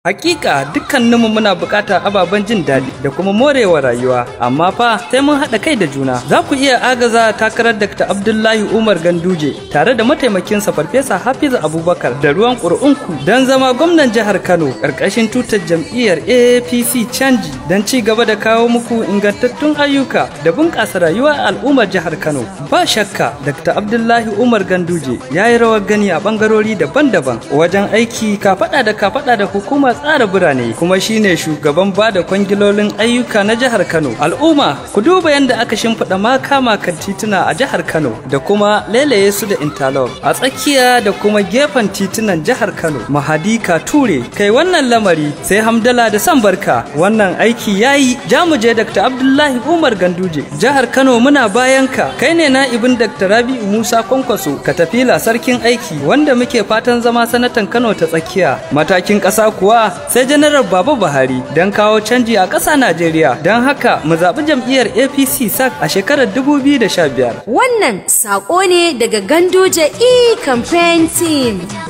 Hakika dukkaninmu muna buƙatar ababen jin daɗi da kuma morewa rayuwa, amma fa sai mun haɗa kai da juna. Za ku iya agaza takarar Dr. Abdullahi Umar Ganduje tare da mataimakinsa Farfesa Hafizu Abubakar da ruwan ƙuri'unku don zama gwamnan jihar Kano ƙarƙashin tutar jam'iyyar APC Canji don ci gaba da kawo muku ingantattun ayyuka da bunƙasa rayuwar al'ummar jihar Kano. Ba shakka Dr. Abdullahi Umar Ganduje ya yi rawar gani a ɓangarori daban-daban wajen aiki kafaɗa da kafaɗa da hukumar tsara birane kuma shine shugaban bada kwangilolin ayyuka na jihar Kano. Al'umma ku duba yadda aka shimfiɗa makama kan tituna a jihar Kano da kuma lelaye su da interlock a tsakiya da kuma gefen titunan jihar Kano. Mahadi Ture kai wannan lamari sai hamdala da san barka wannan aiki yayi jamuje Dr. Abdullahi Umar Ganduje jihar Kano muna bayan ka kai ne na'ibin Dr. Rabi'u Musa Kwankwaso ka tafi sarkin aiki wanda muke fatan zama sanatan Kano ta tsakiya matakin ƙasa kuwa sai janaral Baba Buhari don kawo canji a ƙasa Najeriya don haka mu zaɓi jam'iyyar APC SAC a shekarar 2015. Wannan saƙo ne daga Ganduje E Campaign Team.